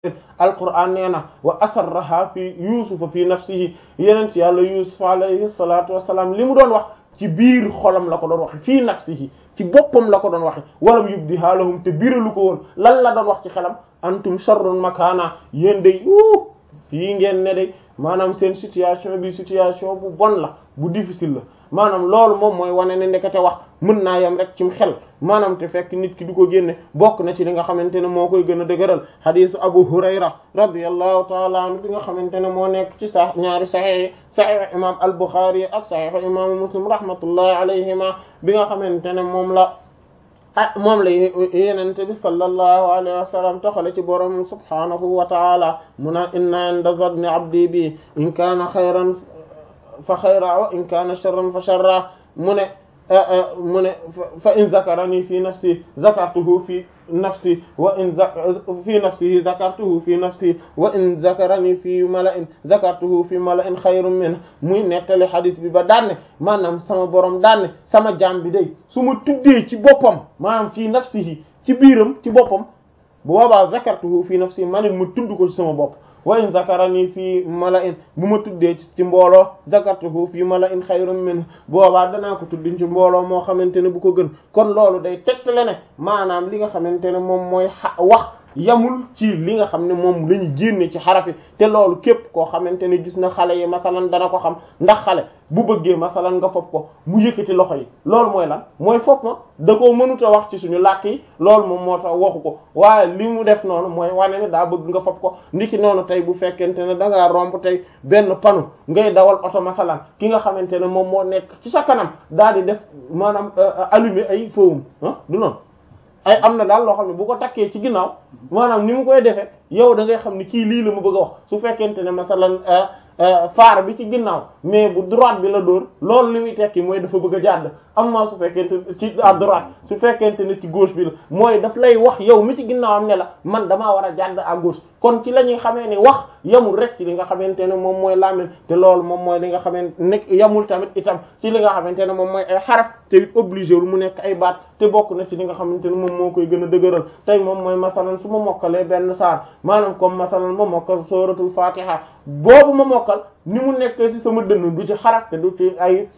alquran nee na wa asarraha fi yusufa fi nafsihi yeneen ci yàlla yusuf alayhi salatu wassalam li mu doon wax ci biir xolam la ko doon waxe fii nafsihi ci boppam la ko doon waxe walam yubdiha lahum te biralu ko woon lan la doon wax ci xelam antum sharrun makana yéen day u fii ngeen ne day maanaam seen situation bi situation bu bon la bu difficile la maanaam loolu moom mooy wane ne ndekete wax mën naa yem rek cim xel maanaam te fekk nit ki du ko génne bokk na ci li nga xamante ne moo koy gën a dëgëral xadisu Abu Hurayra radiyallahu taala anhu bi nga xamante ne moo nekk ci sa ñaari saxiix saxiix imam al-Bukhari ak saxiix imaamu Muslim rahmatullahi alayhima bi nga xamante ne moom la ah moom la yenente bi sallallahu alayhi wa sallam toxale ci borom subhanahu wa taala mu naan inna inda zanni abdi bi in kaana xayran fa xayra wa in kaana sharran fa sharra mu ne mu ne fa in zakarani fi nafsi zakartuhu fi nafsi wa in fi nafsihi zakartuhu fi nafsi wa in zakarani fi mala'in zakartuhu fi mala'in xayrun min muy nettali xadis bi ba daanne maanaam sama borom daanne sama jaam bi day su ma tuddee ci boppam maanaam fi nafsihi ci biiram ci boppam bu boobaa zakartuhu fi nafsi manit ma tudd ko ci sama bopp wa in zakarani fii mala'in bu ma tuddee ci mbooloo zakartuhu fii mala'in xayrun min boobaa danaa ko tudd ci mbooloo moo xamante ne bu ko gën kon loolu day tegtale ne maanaam li nga xamante ne moom mooy wax yamul ci li nga xam ne moom la ñu génne ci xarafi te loolu képp koo xamante ne gis na xale yi masalan dana ko xam ndax xale bu bëggee masalan nga fopp ko mu yëkkati loxo yi loolu mooy lan mooy fopp ma da koo mënut a wax ci suñu làkk yi loolu moom moo tax waxu ko waaye li mu def noonu mooy wane ne daa bëgg nga fopp ko ndiki noonu tey bu fekkente ne da ngaa romb tey benn panu ngay dawal oto masalan ki nga xamante ne moom moo nekk ci sa kanam daal di def maanaam allumer ay fowum ah du noonu ay am na daal loo xam ne bu ko takkee ci ginnaaw maanaam ni mu koy defee yow da ngay xam ni kii lii la mu bëgg a wax su fekkente ne masalan faar bi ci ginnaaw mais bu droite bi la dóor loolu li muy tekki mooy dafa bëgg a jàdd am na su fekkente ci à droite su fekkente ne ci gauche bi la mooy daf lay wax yow mi ci ginnaaw am ne la man damaa war a jàdd à gauche kon ci la ñuy xamee ni wax yamul rek ci li nga xamante ne moom mooy làmmiñ te loolu moom mooy li nga xamante ne yamul tamit itam ci li nga xamante ne moom mooy ay xaraf te it obligé wul mu nekk ay baat te bokk na ci li nga xamante ne moom moo koy gën a dëgëral tey moom mooy masalan su ma mokkalee benn saar maanaam comme masalan ma mokkal suratul fatiha boobu ma mokkal ni mu nekkee ci sama dënn du ci xaraf te du ci ay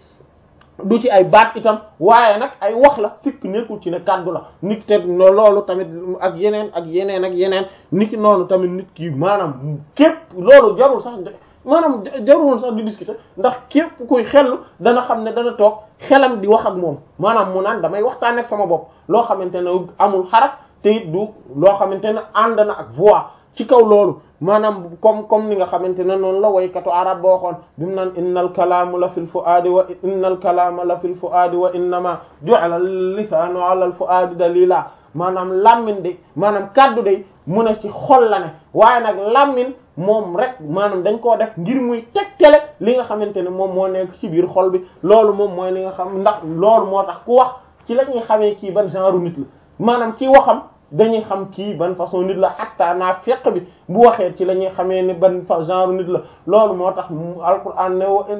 du ci ay baat itam waaye nag ay wax la sikk nekkul ci ne kàddu la nit te loolu tamit ak yeneen ak yeneen ak yeneen nit ki noonu tamit nit ki maanaam képp loolu jarul sax maanaam jarul sax di discuter ndax képp kuy xellu dana xam ne dana toog xelam di wax ak moom maanaam mu naan damay waxtaan ak sama bopp loo xamante ne amul xaraf te it du loo xamante ne ànd na ak voix ci kaw loolu maanaam comme comme ni nga xamante ne noonu la waykatu arab boo xoon bi mu naan innal kalaamu la fil fuaadi wa innal kalaama la fil fuaadi wa innama ju'ala lisaanu ala al fuaadi dalila maanaam lammin de maanaam kaddu de mu ne ci xol la ne waaye nag lammin moom rek maanaam dañ koo def ngir muy tegtale li nga xamante ne moom moo nekk ci biir xol bi loolu moom mooy li nga xam ndax loolu moo tax ku wax ci la ñuy xamee kii ban genre nit la maanaam ci waxam dañuy xam kii ban façon nit la hatta naa feq bi bu waxee ci la ñuy xamee ne ban genre nit la loolu moo tax alquran ne wa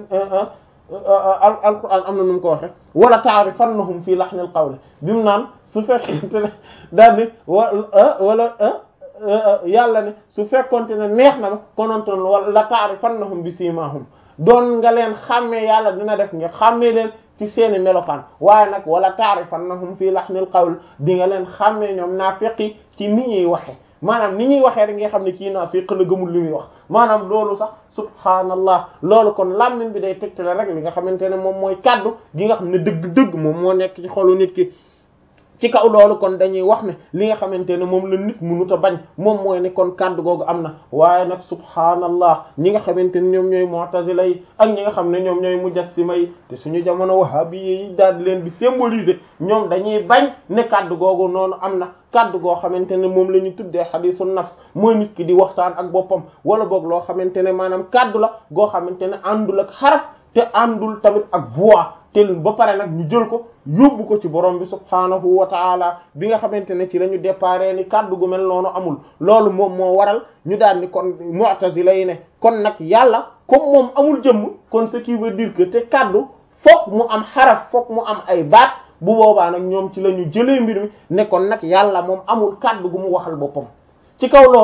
alquran am na nu mu ko waxe wala ta'rifannahum fii lahnil qawl bi mu naan su fekkente ne daal ni wa wala yàlla ne su fekkonte ne neex na ma konontoon wala ta'rifannahum bi simahum doon nga leen xàmmee yàlla dina def nga xàmmee leen ci seeni melokaan waaye nag wala ta'rifannahum fii lahnil qawl di nga leen xàmmee ñoom naafiqi ci ni ñuy waxe maanaam ni ñuy waxee rek nga xam ne kii naafiq la gëmul li muy wax maanaam loolu sax subhaanallah loolu kon làmmiñ bi day tegtale rek li nga xamante ne moom mooy kaddu gi nga xam ne dëgg-dëgg moom moo nekk ci xolu nit ki ci kaw loolu kon dañuy wax ne li nga xamante ne moom la nit mënut a bañ moom mooy ne kon kaddu googu am na waaye nag subhaanallah ñi nga xamante ne ñoom ñooy mu'tazila yi ak ñi nga xam ne ñoom ñooy mujassima yi te suñu jamono wahabi yi daal di leen di symboliser ñoom dañuy bañ ne kaddu googu noonu am na kaddu goo xamante ne moom la ñu tuddee xadiisu nafs mooy nit ki di waxtaan ak boppam wala boog loo xamante ne maanaam kaddu la goo xamante ne àndul ak xaraf te àndul tamit ak voix te ba pare nag ñu jël ko yóbbu ko ci borom bi subhaanahu wa taala bi nga xamante ne ci la ñu déparé ni kaddu gu mel noonu amul loolu moom moo waral ñu daal ni kon mu'tazila yi ne kon nag yàlla comme moom amul jëmm kon ce qui veut dire que te kaddu fokk mu am xaraf fokk mu am ay baat bu boobaa nag ñoom ci la ñu jëlee mbir mi ne kon nag yàlla moom amul kaddu gu mu waxal boppam ci kaw loolu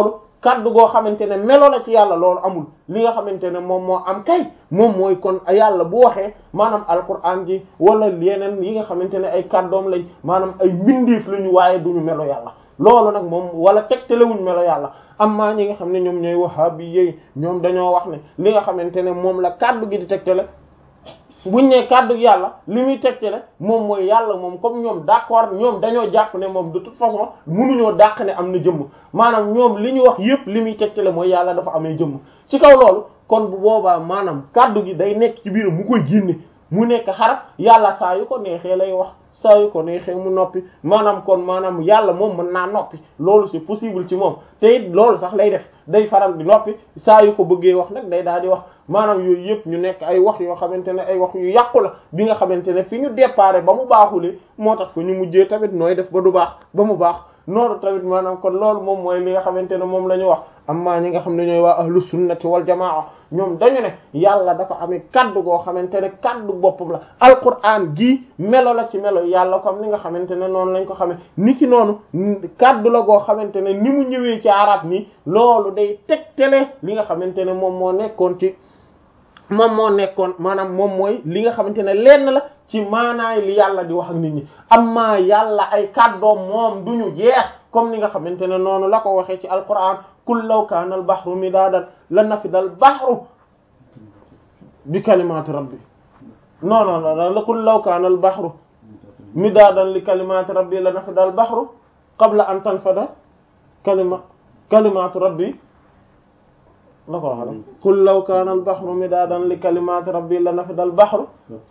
kaddu goo xamante ne melo la ci yàlla loolu amul li nga xamante ne moom moo am kay moom mooy kon yàlla bu waxee maanaam alquran ji wala yeneen yi nga xamante ne ay kaddoom lañ maanaam ay mbindeef lañu waaye duñu melo yàlla loolu nag moom wala tegtalewuñ melo yàlla amma ñi nga xam ne ñoom ñooy wahabi yi ñoom dañoo wax ne li nga xamante ne moom la kaddu gi di tegtale buñ ne kaddu yàlla li muy tegtale moom mooy yàlla moom comme ñoom d'accord ñoom dañoo jàpp ne moom de toute façon mënuñoo dàq ne am na jëmm maanaam ñoom li ñu wax yépp li muy tegtale mooy yàlla dafa amee jëmm ci kaw loolu kon bu boobaa maanaam kaddu gi day nekk ci biir mu koy génne mu nekk xaraf yàlla saa yu ko neexee lay wax saa yu ko neexee mu noppi maanaam kon maanaam yàlla moom mën naa noppi loolu c'est possible ci moom te it loolu sax lay def day faral di noppi saa yu ko bëggee wax nag day daal di wax maanaam yooyu yëpp ñu nekk ay wax yoo xamante ne ay wax yu yàqu la bi nga xamante ne fi ñu déparé ba mu baaxulee moo tax fa ñu mujjee tamit nooy def ba du baax ba mu baax noonu tamit maanaam kon loolu moom mooy li nga xamante ne moom la ñu wax amma ñi nga xam ne ñooy waa ahlu sunnati wal jamaa ñoom dañu ne yàlla dafa amee kaddu goo xamante ne kaddu boppam la alquran gii melo la ci melo yàlla comme ni nga xamante ne noonu lañ ko xamee ni ki noonu kaddu la goo xamante ne ni mu ñëwee ci arab nii loolu day tegtale li nga xamante ne moom moo nekkoon ci moom moo nekkoon maanaam moom mooy li nga xamante ne lenn la ci maanaay li yàlla di wax ak nit ñi amma yàlla ay kàddoom moom duñu jeex comme ni nga xamante ne noonu la ko waxee ci alquran kul law kaana al bahru midaadan la nafida al bahru bi kalimati rabbi non non non la kul law kaana al bahru midaadan li kalimati rabbi la nafida al bahru qabla an tanfada kalima kalimatu rabbi la ko wax qul law kaana al bahru midaadan li kalimati rabbi la nafida al bahru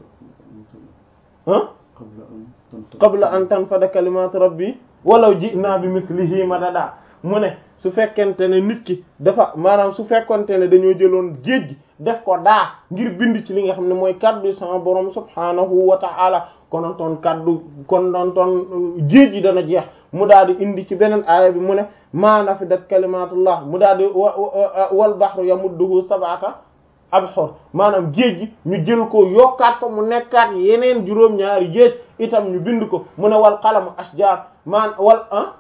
ah qabla an tanfada kalimatu rabbi walaw ji'na bi mislihi madada mu ne su fekkente ne nit ki dafa maanaam su fekkonte ne dañoo jëloon géej gi def ko daa ngir bind ci li nga xam ne mooy kaddu sama borom subhanahu wa ta'ala konontoon kaddu konontoon géej gi dana jeex mu daal di indi ci beneen aaya bi mu ne ma nafidat kalimatullah mu daal di wal bahru yamudduhu sab'ata abhur maanaam géej gi ñu jël ko yokkaat ko mu nekkaat yeneen juróom-ñaari géej itam ñu bind ko mu ne wal qalamu ashjar maan wal ah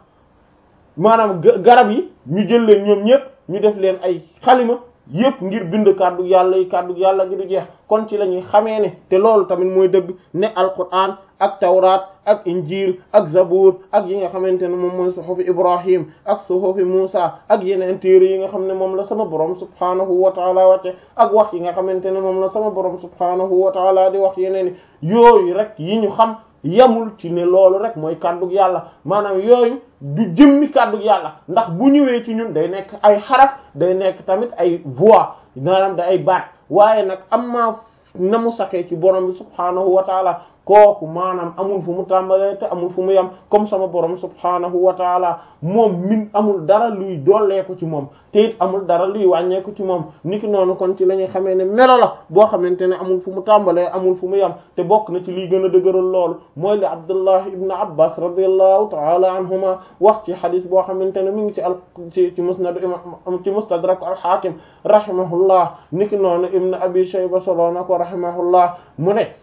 maanaam garab yi ñu jël leen ñoom ñëpp ñu def leen ay xalima yëpp ngir bind kàddu yàlla yi kàddu yàlla gi du jeex kon ci la ñuy xamee ne te loolu tamit mooy dëgg ne alquran ak tawraat ak injil ak zabur ak yi nga xamante ne moom mooy suhufi ibrahim ak suhufi musa ak yeneen téere yi nga xam ne moom la sama borom subhanahu wa taala wàcce ak wax yi nga xamante ne moom la sama borom subhanahu wa taala di wax yeneen yooyu rek yi ñu xam yamul ci ne loolu rek mooy kàddug yàlla maanaam yooyu du jëmmi kàddug yàlla ndax bu ñëwee ci ñun day nekk ay xaraf day nekk tamit ay voix maanaam da ay baat waaye nag am maa na mu saxee ci borom bi subhaanahu wa taala kooku maanaam amul fu mu tàmbalee te amul fu mu yem comme sama borom subhaanahu wa taala moom min amul dara luy dolleeku ci moom te it amul dara luy wàññeeku ci moom niki noonu kon ci la ñuy xamee ne melo la boo xamante ne amul fu mu tàmbalee amul fu mu yem te bokk na ci liy gën a dëgëral loolu mooy li Abdullah ibn Abbas radiyallahu taala anhuma wax ci xadis boo xamante ne mi ngi ci al ci ci musnad ci mustadrak al hakim rahimahullah niki noonu ibn abi shayba solo na ko rahimahullah mu ne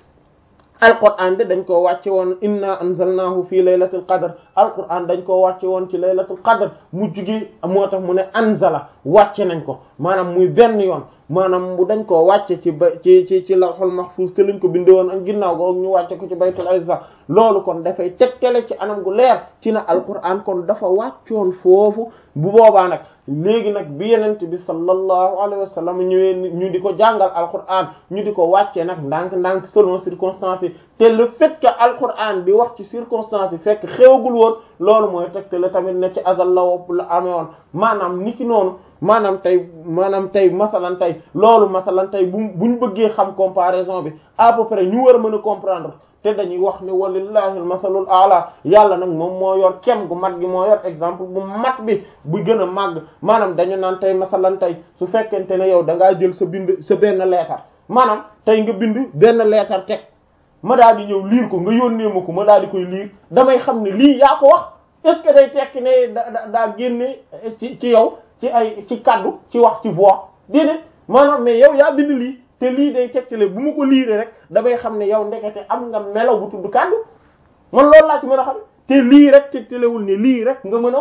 alquran de dañ koo wàcce woon inna anzalnahu fi laylatil qadr alquran dañ koo wàcce woon ci laylatul qadr mu jugi moo tax mu ne anzala wàcce nañ ko maanaam muy benn yoon maanaam bu dañ koo wàcce ci ba ci ci ci lawhul mahfuz te lañ ko binde woon ak ginnaaw go ñu wàcce ko ci baytul izza loolu kon dafay tegtale ci anam gu leer ci na alquran kon dafa wàccoon foofu bu boobaa nag léegi nag bi yenent bi sallallahu alayhi wa sallam ñëwee ñu di ko jàngal alquran ñu di ko wàccee nag ndànk-ndànk selon circonstances yi te le fait que alquran di wax ci circonstances yi fekk xewagul woon loolu mooy tegtale tamit ne ci azal la wopp la amee woon maanaam ni ki noonu maanaam tey maanaam tey masalan tey loolu masalan tey bu buñ bëggee xam comparaison bi à peu près ñu war a mën a comprendre te dañuy wax ne walillahi almasalul a'la yàlla nag moom moo yor kem gu mat gi moo yor exemple bu mat bi bu gën a màgg maanaam dañu naan tey masalan tey su fekkente ne yow da ngaa jël sa bind sa benn leetar maanaam tey nga bind benn leetar teg ma daal di ñëw liir ko nga yónnee ma ko ma daal di koy liir damay xam ne lii yaa ko wax est-ce que day tekki ne da daa génne ci ci yow ci ay ci kaddu ci wax ci voix déedéet maanaam mais yow yaa bind lii te lii day tegtale bu ma ko liiree rek damay xam ne yow ndekete am nga melaw bu tudd kaddu man loolu laa ci mën a xam te lii rek tegtalewul ne lii rek nga mën a wax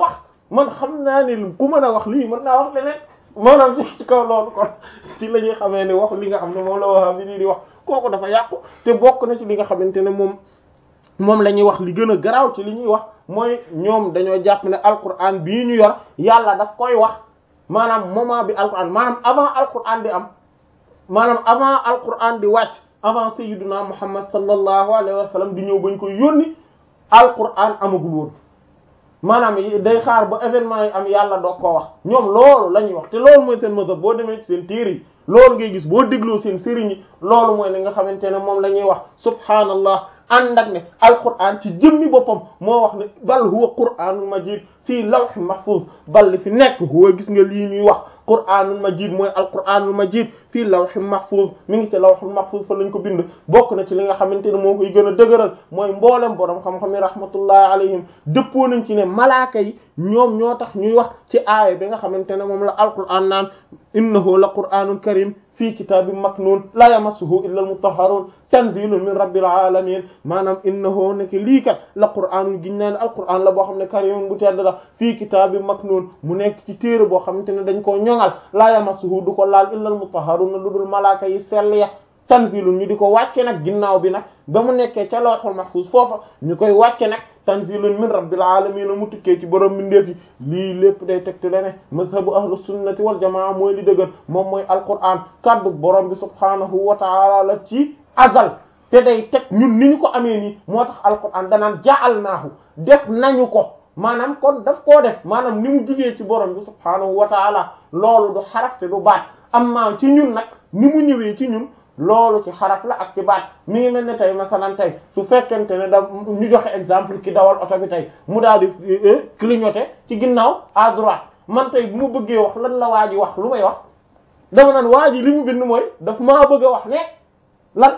man xam naa ne ku mën a wax lii mën naa wax leneen maanaam ci kaw loolu kon ci la ñuy xamee ne wax li nga xam ne moom la wax bi nii di wax kooku dafa yàqu te bokk na ci li nga xamante ne moom moom la ñuy wax li gën a garaaw ci li ñuy wax mooy ñoom dañoo jàpp ne alquran bii ñu yor yàlla daf koy wax maanaam moment bi alquran maanaam avant alquran di am maanaam avant alquran di wàcc avant sayyiduna muhammad sallallahu alayhi wa sallam di ñëw bañ koy yónni alquran amagul woon maanaam day xaar ba événement yi am yàlla doog koo wax ñoom loolu la ñuy wax te loolu mooy seen mazhab boo demee ci seen téere yi loolu ngay gis boo dégloo seen sëriñ yi loolu mooy li nga xamante ne moom la ñuy wax subhaanallah ànd ak ne alquran ci jëmmi boppam moo wax ne bal huwa qur'anul majid fii lawhin mahfuz bal li fi nekk huwa gis nga lii ñuy wax qur'anul majid mooy alquranul majid fii lawhin mahfuz mi ngi ci lawhul mahfuz fa lañ ko bind bokk na ci li nga xamante ne moo koy gën a dëgëral mooy mboolem borom xam-xam yi rahmatullahi alayhim dëppoo nañ ci ne malaaka yi ñoom ñoo tax ñuy wax ci aaya bi nga xamante ne moom la alquran naan innahu la qur'anun karim fii kitaabin maknuun laa yamassuhu illa al-mutahharun tanzilun min rabbil alamin maanaam innahu nekk lii kat la qur'anun giñ naa ne alquran la boo xam ne karimun bu tedd la fii kitaabin maknuun mu nekk ci téere boo xamante ne dañ koo ñoŋal laa yamassuhu du ko laal illa al-mutahharun lu dul malaaka yi sell ya tanzilun ñu di ko wàcce nag ginnaaw bi nag ba mu nekkee ca lawhul mahfuz foofa ñu koy wàcce nag tanzilun min rabbil alamin mu tukkee ci borom mbindeef yi lii lépp day tegte le ne mazhabu ahlu sunnati wal jamaa mooy li dëgër moom mooy alquran kaddu borom bi subhanahu wa taala la ci azal te day teg ñun ni ñu ko amee nii moo tax alquran danaan ja'alnaahu def nañu ko maanaam kon daf koo def maanaam ni mu jugee ci borom bi subhanahu wa taala loolu du xaraf te du baat amma ci ñun nag ni mu ñëwee ci ñun loolu ci xaraf la ak ci baat mi ngi mel ne tey masalan tey su fekkente ne da ñu joxe exemple ki dawal oto bi tey mu daal di clignoter ci ginnaaw à droite man tey bu ma bëggee wax lan la waa ji wax lu may wax dama naan waa ji li mu bind mooy daf maa bëgg a wax ne lan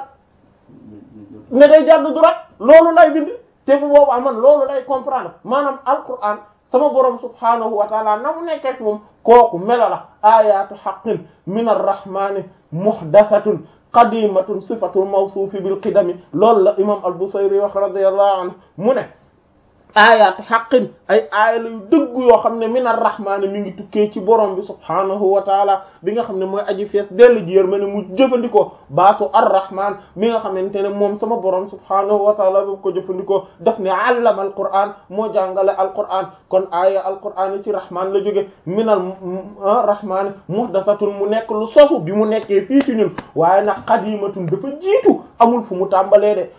ne day jàdd droite loolu lay bind te bu boobaa man loolu lay comprendre maanaam alquran sama borom subhanahu wa taala na mu nekkee moom kooku melo la ayatu haqqin min arrahmani muhdathatun qadimatun sifatul mawsuufi bil qidami loolu la imam al-Busayri wax radiyallahu anhu mu ne aayaatu xaqin ay aaya la yu dëgg yoo xam ne min ar-rahmaan mi ngi tukkee ci borom bi subhaanahu wa taala bi nga xam ne mooy aji fees dell ji yër ma ne mu jëfandikoo baatu ar-rahmaan mi nga xamante ne moom sama borom subhaanahu wa taala bi ko jëfandikoo daf ne allama al-qur'aan moo jàngale al-qur'aan kon aaya al-qur'aan yi ci rahmaan la jóge min al-rahmaan muhdathatun mu nekk lu sosu bi mu nekkee fii ci ñun waaye nag qadimatun dafa jiitu amul fu mu tàmbalee de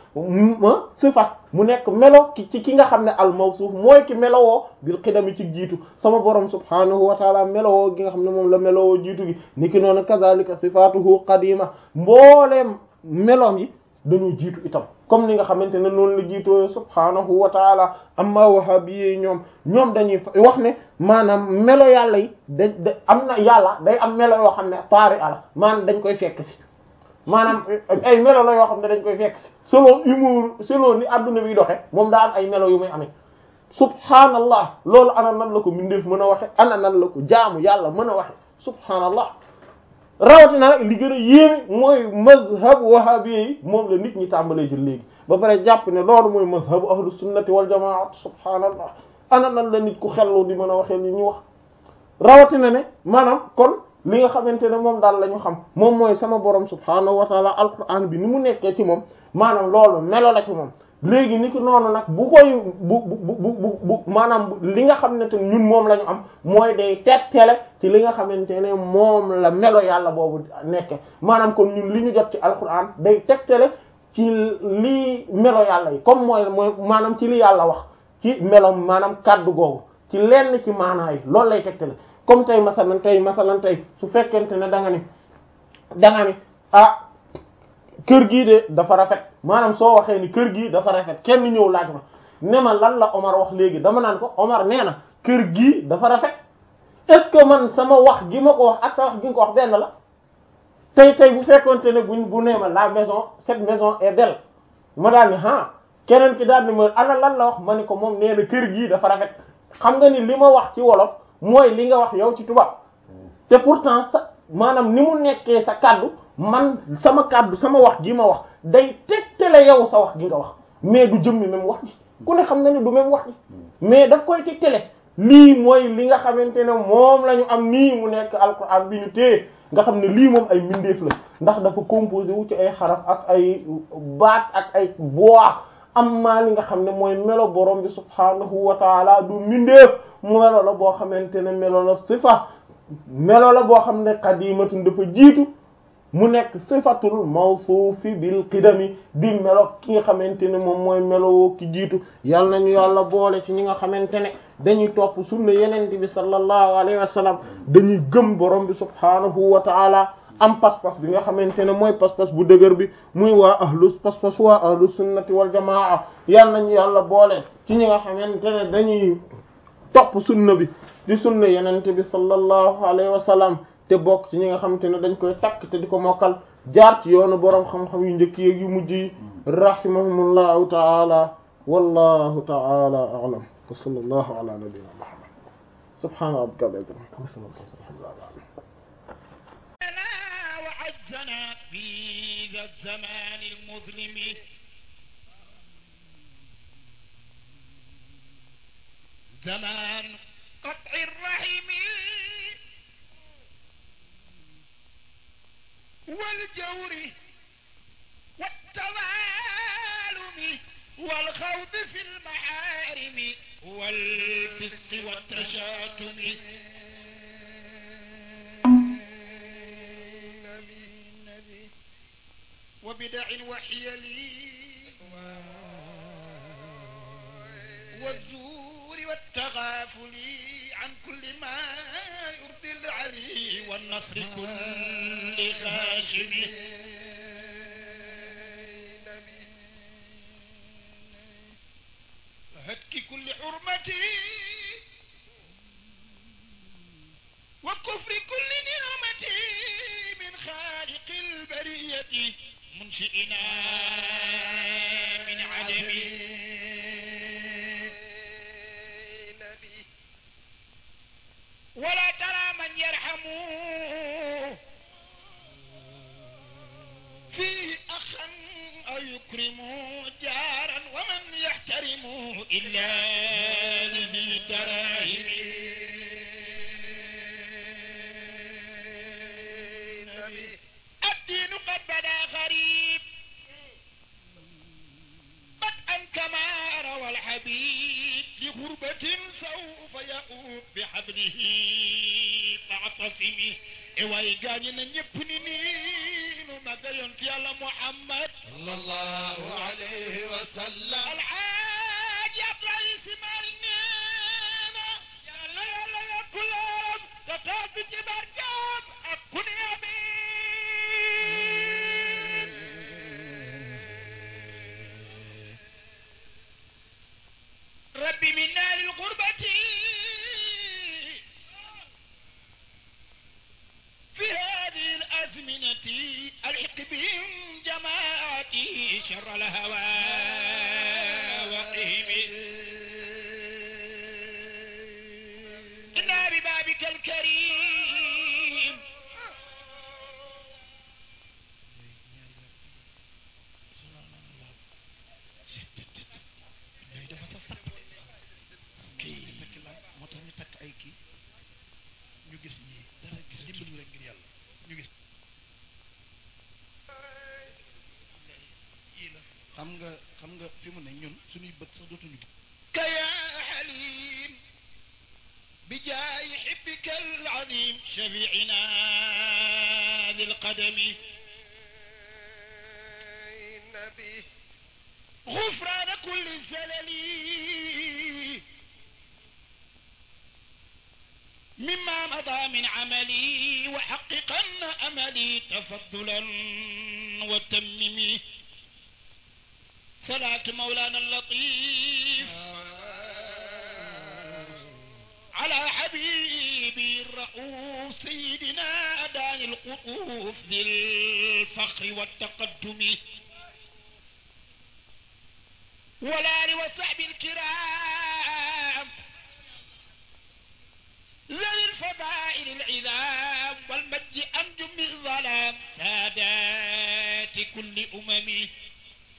sifat mu nekk melo ki ci ki nga xam ne al mawsuuf mooy ki melowoo bil xidami ci jiitu sama borom subhanahu wa taala melowoo gi nga xam ne moom la melowoo jiitu gi niki noonu kazalika sifatuhu qadima mbooleem meloom yi dañoo jiitu itam comme ni nga xamante ne noonu la jiitoo subhanahu wa taala amma wahabiyyi ñoom ñoom dañuy wax ne maanaam melo yàlla yi da da am na yàlla day am melo yoo xam ne taari ala maanaam dañ koy fekk si maanaam ay melo la yoo xam ne dañ koy fekk si selon humour selon ni adduna bi doxe moom daa am ay melo yu muy amee subhaanallah loolu ana nan la ko mbindeef mën a waxe ana nan la ko jaamu yàlla mën a waxe subhaanallah rawatina nag li gën a yéeme mooy mazhab wahabi yi moom la nit ñi tàmbalee jël léegi ba pare jàpp ne loolu mooy mazhabu ahlu sunnati wal jamaat subhaanallah ana nan la nit ku xellu di mën a waxee li ñu wax rawatina ne maanaam kon li nga xamante ne moom daal la ñu xam moom mooy sama borom subhaanahu wa taala alquran bi ni mu nekkee ci moom maanaam loolu melo la ci moom léegi ni ki noonu nag bu koy bu bu bu bu maanaam li nga xam ne te ñun moom la ñu am mooy day tettele ci li nga xamante ne moom la melo yàlla boobu nekke maanaam kon ñun li ñu jot ci alquran day tettele ci lii melo yàlla yi comme mooy mooy maanaam ci li yàlla wax ci melo maanaam kaddu googu ci lenn ci maanaa yi loolu lay tettele comme tey masalan tey masalan tey su fekkente ne da nga ni da nga ni ah kër gii de dafa rafet maanaam soo waxee ni kër gii dafa rafet kenn ñëw laaj ma ne ma lan la Omar wax léegi dama naan ko Omar nee na kër gii dafa rafet est-ce que man sama wax gi ma ko wax ak sa wax gi nga ko wax benn la tey tey bu fekkonte ne buñ bu nee ma la maison cette maison est belle ma daal ni ah keneen ki daal ni ma ana lan la wax ma ne ko moom nee na kër gii dafa rafet xam nga ni li ma wax ci wolof mooy li nga wax yow ci tubaab te pourtant sa maanaam ni mu nekkee sa kàddu man sama kàddu sama wax gi ma wax day tegtale yow sa wax gi nga wax mais du jëmmi même wax ji ku ne xam na ni du même wax ji mais daf koy tegtale lii mooy li nga xamante ne moom la ñu am nii mu nekk alquran bi ñu téye nga xam ne lii moom ay mbindeef la ndax dafa composé wu ci ay xaraf ak ay baat ak ay voix am maa li nga xam ne mooy melo borom bi subhaanahu wa taala du mbindeef melo la boo xamante ne melo la sifa melo la boo xam ne qadimatun dafa jiitu mu nekk sifatul mawsuufi bil qidami di melo ki nga xamante ne moom mooy melo ki jiitu yal nañu yàlla boole ci ñi nga xamante ne dañuy topp sunna yenente bi sallallahu alayhi wa sallam dañuy gëm borom bi subhaanahu wa taala am pas-pas bi nga xamante ne mooy pas-pas bu dëgër bi muy waa ahlu pas-pas waa ahlu sunnati wal jamaa yal nañu yàlla boole ci ñi nga xamante ne dañuy topp sunna bi di sunna yenente bi sallallahu alayhi wa sallam te bokk ci ñi nga xamante ne dañ koy takk te di ko mokkal jaar ci yoonu boroom xam-xam yu njëkk yeeg yu mujj yi rahimahumullahu taala wallahu taala a'lam wa sallallahu ala nabiyyina muhammad subhana rabbika rabbil izzati amma yasifun وعزنا في ذا الزمان المظلم زمان قطع الرحم والجور والتظالم والخوض في المحارم والفسق والتشاتم وبدع وحيل والزور والتغافل عن كل ما يرضي العلي والنصر كل خاشم هتك كل حرمة وكفر كل نعمة من خالق البرية منشئنا من عدم ولا ترى من يرحم فيه أخا أو يكرم جارا ومن يحترم إلا لذي دراهم الدين قد بدا غريب بدءا كما روى الحبيب لغربة سوف يؤوب بحبله فاعتصمي اواي غاني نيب ني نو ماغال يونت يالا محمد صلى الله عليه وسلم الحاج عبد الرئيس مالنا يلا يلا يا كلهم تتاك جبركم اكون يمين ربي من نار الغربة في هذه الأزمنة الحق بهم جماعتي شر الهوى وقهم إنا ببابك الكريم kii moo tax ñu takk ay kii ñu gis ñii dara gis dimbali leen ngir yàlla ñu gis yii la xam nga xam nga fi mu ne ñun suñuy bët sax dootuñu gis كيا حليم بجاه حبك العظيم شفيعنا ذي القدم غفران كل زلل مما مضى من عملي وحققن املي تفضلا وتممي صلاة مولانا اللطيف على حبيبي الرؤوف سيدنا داني القطوف ذي الفخر والتقدم والآل وصحب الكرام ذوي الفضائل العظام والمجد أنجم الظلام سادات كل أمم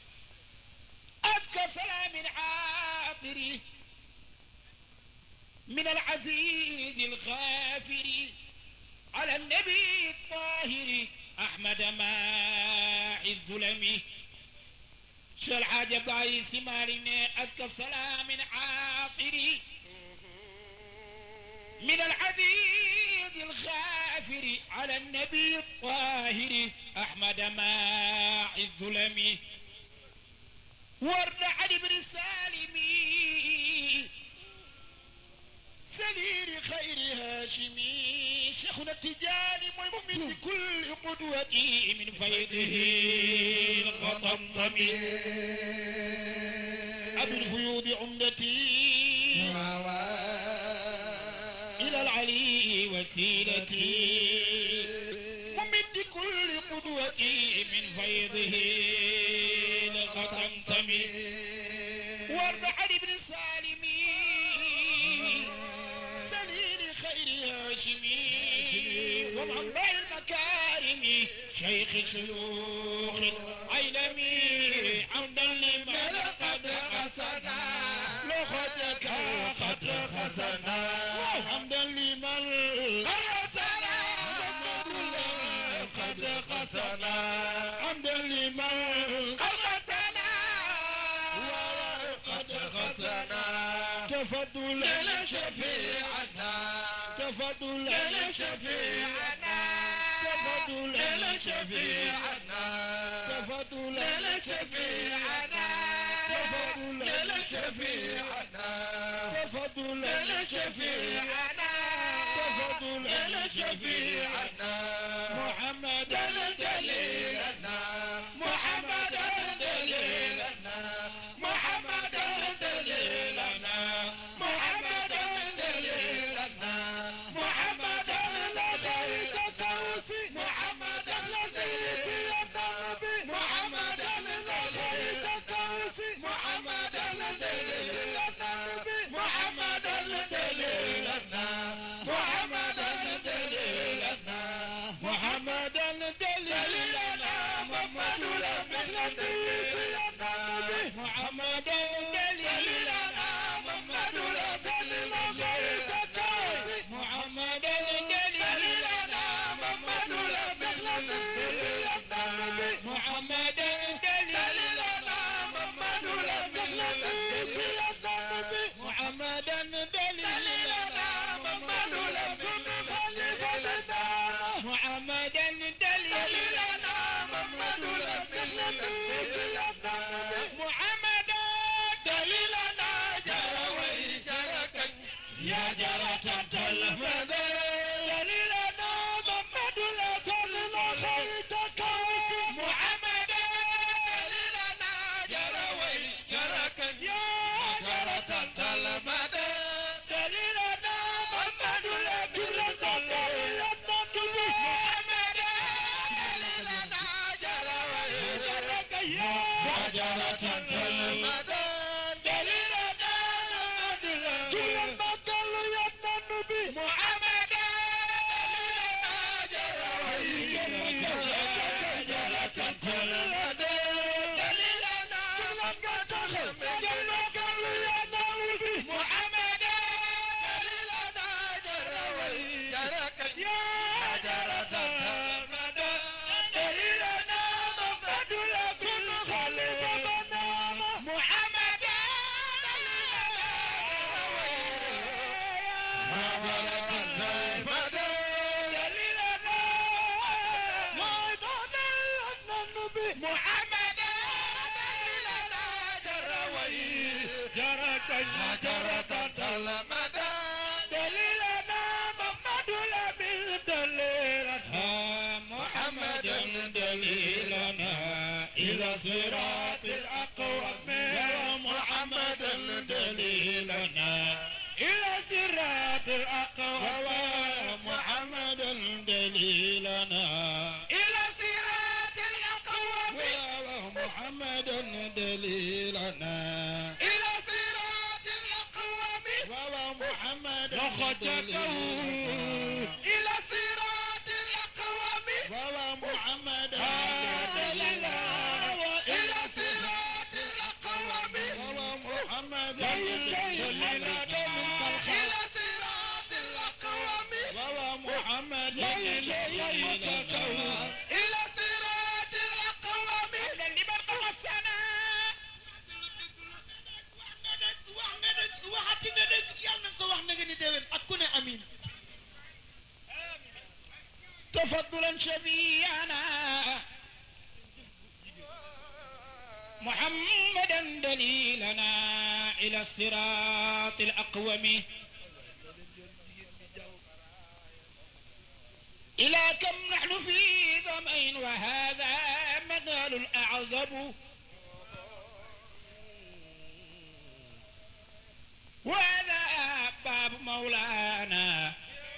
أزكى سلام عاطري من العزيز الغافر على النبي الطاهر أحمد ماعي الظلم شو العجب أي سمارنا أزكى السلام عاطري من العزيز الغافر على النبي الطاهر أحمد ماعي الظلم ورد علي بن سالمي سلير خير هاشمي شيخنا التجاني مؤمن بكل قدوتي من فيضه الخطمطم أبي الفيوض عمدتي إلى العلي وسيلتي ممد كل قدوتي من فيضه الخطمطم وارض علي بن سالمي سليل خير هاشمي ومنبع المكارم شيخ شيوخ عيلمي عمدا لمن قد قصدا لختك قد قصدا وحمدا لمن قد قصدا قد قصدا حمدا لمن قد قصدا وقد قصدا تفضلا شفيعنا تفضلا شفيعنا تفضلا شفيعنا تفضلا شفيعنا تفضلا شفيعنا تفضلا شفيعنا تفضلا شفيعنا محمد دليلنا محمد دليلنا محمد دليلنا محمد دليلنا محمد الذي تتوسي محمد الذي يتنبي محمد الذي تتوسي محمد الذي يتنبي محمد دليلنا محمد دليلنا محمد دليلنا محمد الذي يتنبي محمد دليلنا محمد الذي تتوسي محمد دليلنا محمد الذي يتنبي محمد دليلنا محمد الذي يتنبي محمد دليلنا محمد الذي خليفة لنا محمد دليلنا محمد الذي يتنبي محمد دليلنا جروي جركك يا جرة المدى دليلنا محمد الذي خليفة محمد دليلنا جروي جركك يا جرة المدى دليلنا محمد الذي محمد دليلنا جروي جركك يا جرة المدى دليلنا محمد الذي محمد دليلنا جروي جرة المدى دليلنا محمد محمد دليلنا جروي جركك يا جرة المدى دليلنا محمد الذي خليفة محمد محمد جرت جرت المدى دليلنا محمد الأمين دليلنا محمد دليلنا إلى صراط الأقوم محمد دليلنا إلى صراط الأقوم محمد دليلنا إلى صراط الأقوم محمد دليلنا إلى صراط الأقوم محمد دليلنا إلى صراط الأقوم محمد دليلنا إلى صراط الأقوم محمد دليلنا إلى صراط تفضلا شفيعنا محمدا دليلنا إلى الصراط الأقوم إلى كم نحن في ظمأ وهذا مدال الأعظم وهذا باب مولانا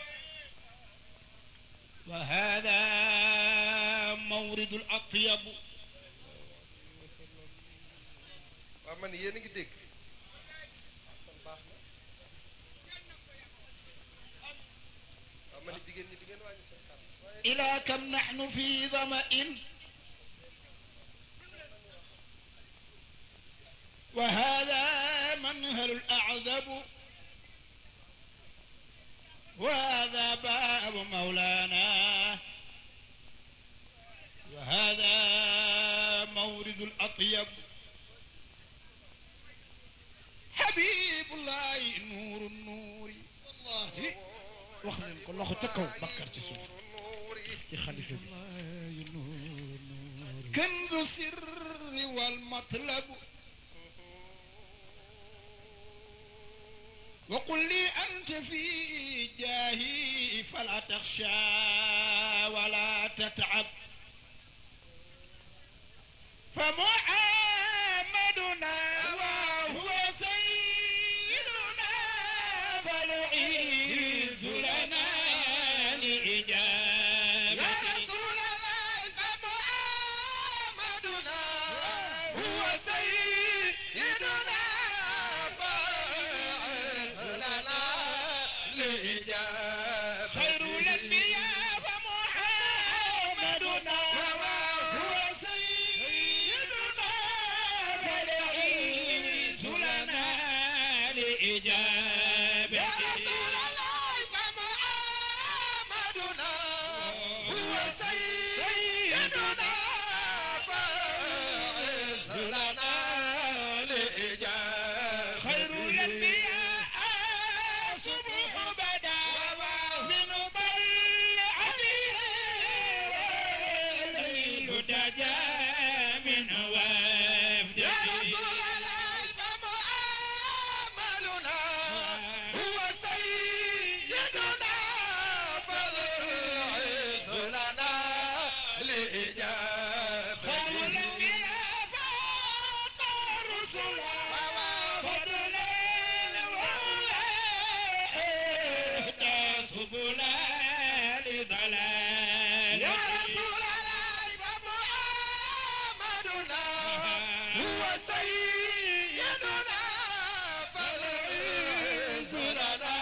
وهذا مورد الأطيب waaw man yéen a ngi dégg waaw man jigéen ñi di ngeen wàññi seen kàddu waaye إلى كم نحن في ظمأ وهذا منهل الأعذب وهذا باب مولانا وهذا مورد الأطيب حبيب الله نور النور والله wax leen ko loxo ca kaw bakkar ci suuf nuur yi ci xalifa bi كنز السر والمطلب وقل لي أنت في جاهي فلا تخشى ولا تتعب فمحمدنا وهو سيدنا فالعز لنا لإجابة يا رسول الله فمحمدنا هو سيدنا فاعز لنا لإجابة خير الأنبياء فمحمدنا هو سيدنا فالعز لنا لإجابة يا رسول الله فمحمدنا هو سيدنا فاعز لنا لإجابة خير الأنبياء صبح بدا من طلعته والليل دجا من وفده يا رسول الله فمؤاملنا هو سيدنا فالعز لنا لإجابة خير الأنبياء فوق الرسل فضلا ولا اهدى سبلا لضلال يا رسول الله فمؤاملنا هو سيدنا فالعز لنا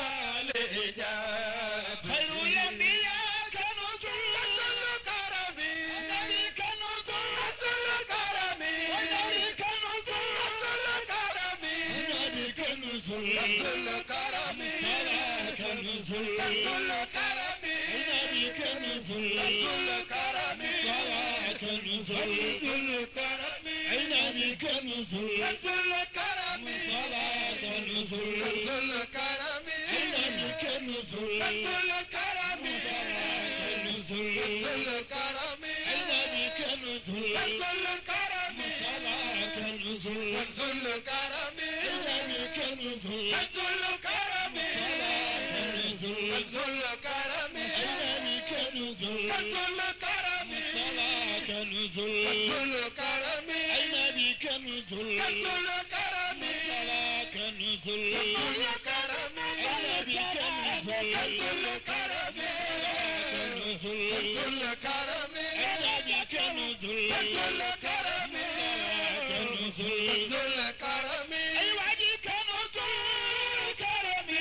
لإجابة خير الأنبياء كنوز الكرم النبي كنوز الكرم النبي كنوز الكرم النبي كنوز الكرم صلاة كنوز الكرم النبي كنوز الكرم صلاة كنوز الكرم النبي كنوز الكرم صلاة كنوز الكرم النبي كنوز الكرم صلاة كنوز الكرم النبي كنوز الكرم صلاة كنوز الكرم النبي كنوز الكرم صلاة كنوز الكرم النبي كنوز الكرم صلاة كنوز الكرم النبي كنوز الكرم صلاة كنوز الكرم النبي كنوز الكرم كنوز الكرم النبي كنوز الكرم كنوز الكرم أي وادي كنوز الكرم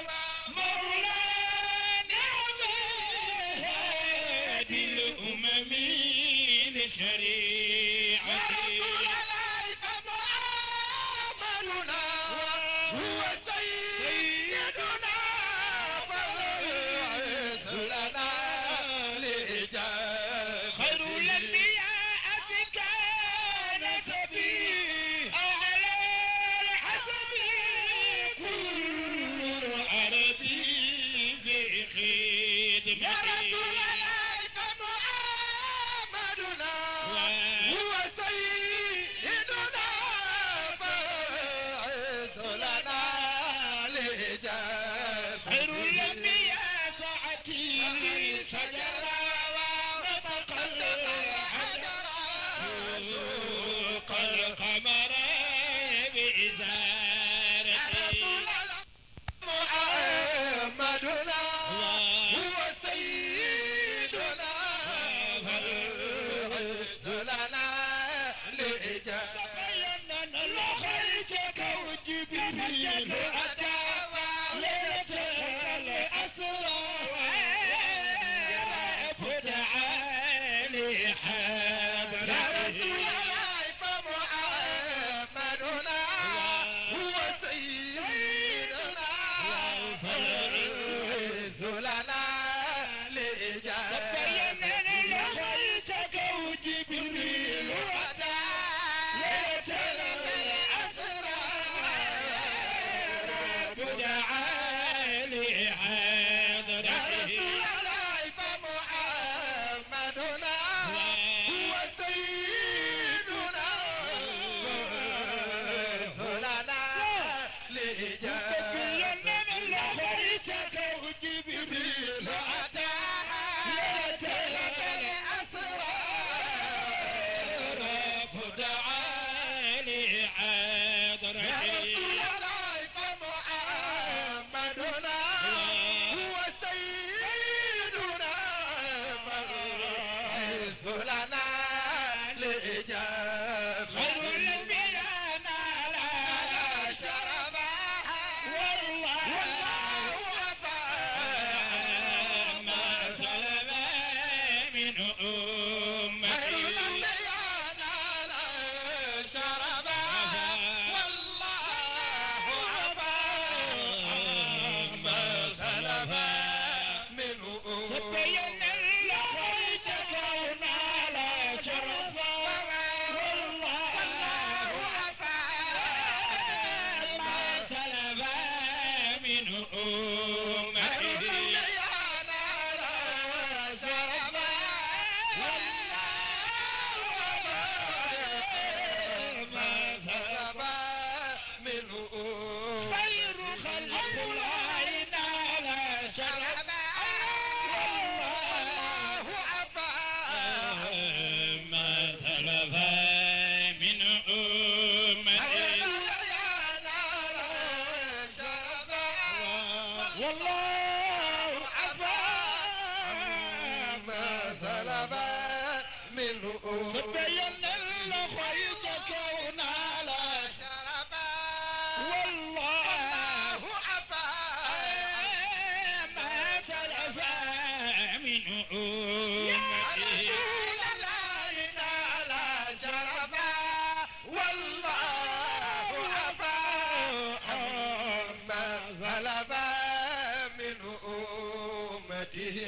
مولانا هادي الأمم لشريعته يا رسول الله فمؤاملنا هو سيدنا فالعز لنا لإجابة خير الأنبياء كان سفي أعلى الحسب كل عربي في يا رسول خدمته الله تعالي يا حضرته رسول الله فمحمدنا هو سيدنا فالعز لنا لإجابة بيننا لخيتك وجبريل وأتى ليلة الأسرى تعالي يا حضرته رسول الله فمحمدنا هو سيدنا رسولنا لإجابة بيننا لخيتك وجبريل وأتى ليلة الأسرى تعالي يا حضرته رسول الله فمحمدنا هو سيدنا فالحيث لنا لإجابة خير الانبياء نالا على شرفا والله والله وفى ما سلم من خير أمتي الأنبياء على شرفا والله وفى ما سلف من سبين لخيت كونا لا شرفا والله وفى ما سلف من خير أمتي الأنبياء على شرفا ما سلف منه خير خلق الله لا شرفا والله ما سلف من أمتي والله عفا ما سلف منه سبين الخيط كونا لا والله ما سلف من أمتي والله عفا عما سلف من أمته